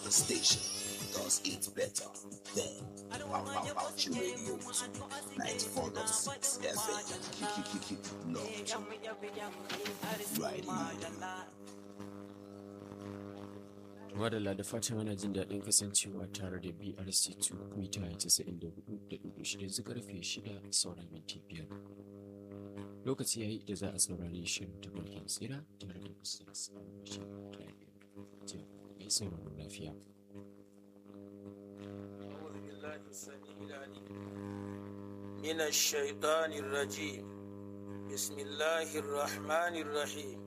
the station does it better than Pow Pow Pow Radio 94.6 FM. Lord, right Madalla da fatan ana jin daɗin kasancewa tare da BRC2 mita 94.6 zu karfe 6 sauran minti biyar. Lokaci yayi da za a saurari shirin tabarkin tsira tare da Ustaz Bashir Tahir. Mai sauraro lafiya. أعوذ بالله السميع العليم من الشيطان الرجيم بسم الله الرحمن الرحيم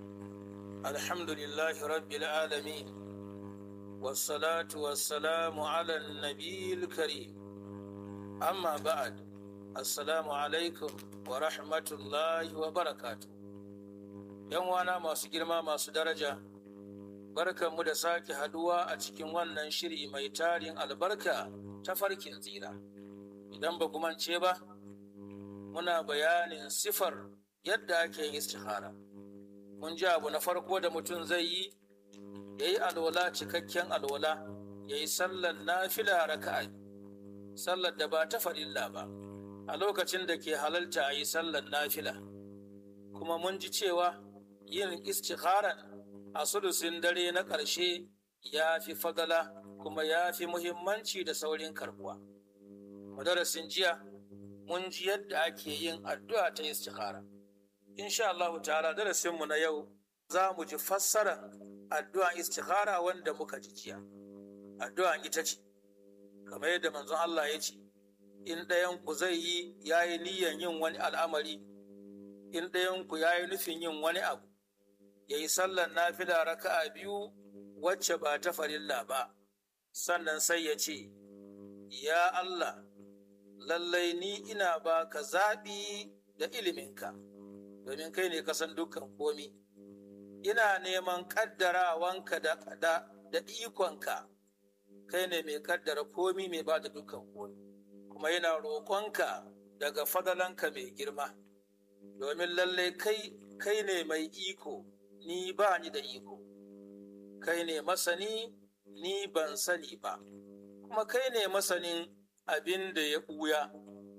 الحمد لله رب العالمين والصلاة والسلام على النبي الكريم أما بعد السلام عليكم ورحمة الله وبركاته ‘Yan wana masu girma masu daraja, barkanmu da sake haduwa a cikin wannan shiri mai tarin albarka ta farkin tsira. Idan ba ku mance ba, muna bayanin sifar yadda ake yin istihara. Mun ji abu na farko da mutum zai yi, ya yi alwala cikakken alwala, ya yi sallar nafila raka'a, sallar da ba ta farilla ba, a lokacin da ke halalta a yi sallar nafila. Kuma mun ji cewa yin istikharan a sulusin dare na ƙarshe ya fi fagala kuma ya fi muhimmanci da saurin karbuwa. Madarasin jiya mun ji yadda ake yin addu'a ta istikhara. Insha Allah ta'ala darasinmu na yau za mu ji fassarar addu'a istikhara wanda muka ji jiya. Addu'a ita ce, kamar yadda manzon Allah ya ce, in ɗayan ku zai yi ya yi niyyar yin wani al'amari, in ɗayan ku ya yi nufin yin wani abu, ya yi sallar nafila raka'a biyu wacce ba ta farilla ba, sannan sai ya ce, Ya Allah, lallai ni ina ba ka zaɓi da iliminka, domin kai ne kasan dukkan komi. Ina neman ƙaddarawanka da, da, da ikonka, kai ne mai ƙaddara komi mai ba da dukkan komi, kuma yana roƙonka daga fadalanka mai girma, domin lallai kai, kai ne mai iko. ni ba ni da iko, kai ne masani ni ban sani ba, kuma kai ne masanin abin da ya ɓuya.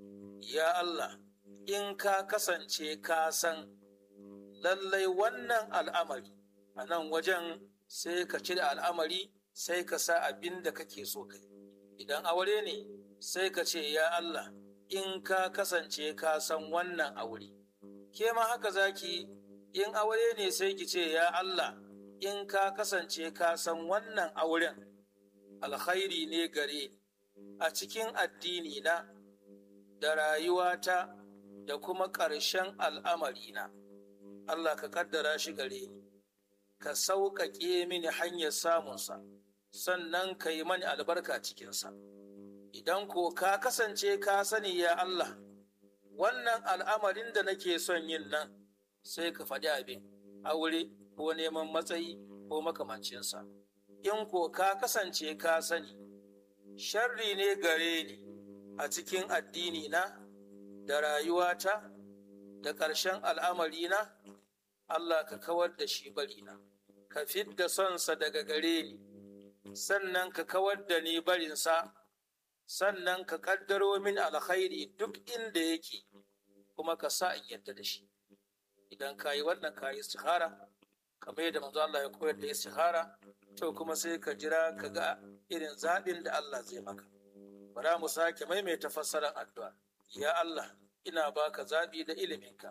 Ya Allah, in ka kasance ka san lallai wannan al'amari, a nan wajen sai ka cire al'amari sai ka sa abin da kake so kai. Idan aure ne, sai ka ce, Ya Allah, in ka kasance ka san wannan aure. Ke ma haka zaki in aure ne sai ki ce ya Allah in ka kasance ka san wannan auren alkhairi ne gare a cikin addini na da rayuwata da kuma ƙarshen al'amarina Allah ka kaddara shi gare ni ka sauƙaƙe mini hanyar samunsa sannan ka yi mani albarka cikinsa idan ko ka kasance ka sani ya Allah wannan al'amarin da nake son yin nan sai ka faɗi abin aure ko neman matsayi ko makamancinsa in ko ka kasance ka sani sharri ne gare ni a cikin addini na da rayuwata da ƙarshen al'amarina Allah ka kawar da shi barina ka fidda sonsa daga gare ni sannan ka kawar da ni barinsa sannan ka ƙaddaro min alkhairi duk inda yake kuma ka sa in yadda da shi idan ka yi wannan ka yi istihara kamar yadda manzo Allah ya koyar da istihara to kuma sai ka jira ka ga irin zaɓin da Allah zai maka bara mu sake maimaita fassarar addu'a ya Allah ina baka zaɓi da iliminka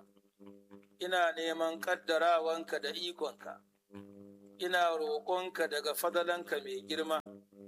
ina neman ƙaddarawanka da ikonka ina roƙonka daga fadalanka mai girma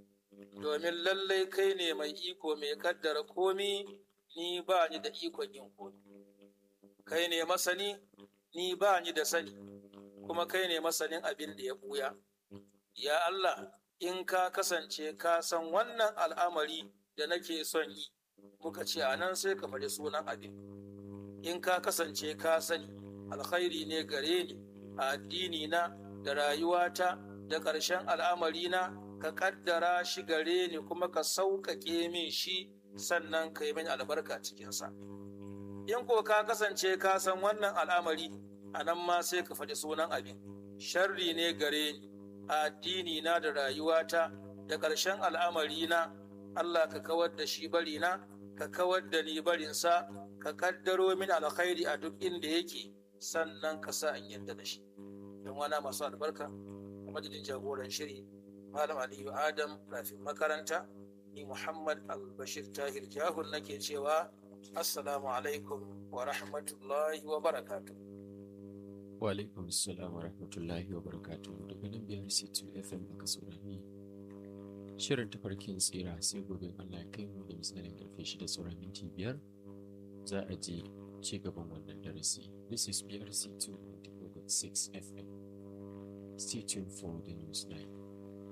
domin lallai kai ne mai iko mai ƙaddara komi ni ba ni da ikon yin komi kai ne masani ni ba ni da sani kuma kai ne masanin abin da ya ɓuya. Ya Allah, in ka kasance ka san wannan al'amari da nake son yi, muka ce a nan sai ka faɗi sunan abin. In ka kasance ka sani, alkhairi ne gare ni a addini na da rayuwata da ƙarshen al'amari na ka ƙaddara shi gare ni kuma ka sauƙaƙe min shi sannan ka yi min albarka cikinsa. In ko ka kasance ka san wannan al'amari, a nan ma sai ka faɗi sunan abin. Sharri ne gare ni a addini na da rayuwata da ƙarshen al'amari na Allah ka kawar da shi bari na ka kawar da ni barinsa ka kaddaro min alkhairi a duk inda yake sannan ka sa in yadda da shi don wana masu albarka a madadin jagoran shiri malam aliyu adam rafin makaranta ni muhammad albashir tahir jahun nake cewa assalamu alaikum wa rahmatullahi wa barakatuh wa alaikum assalam wa rahmatullahi wa barakatuh daga nan biyar c2 fm aka saurari shirin tafarkin tsira sai gobe allah kai mu da misalin karfe shida sauran minti biyar za a je ci gaban wannan darasi this is brc 2.6 fm stay tuned for the news 9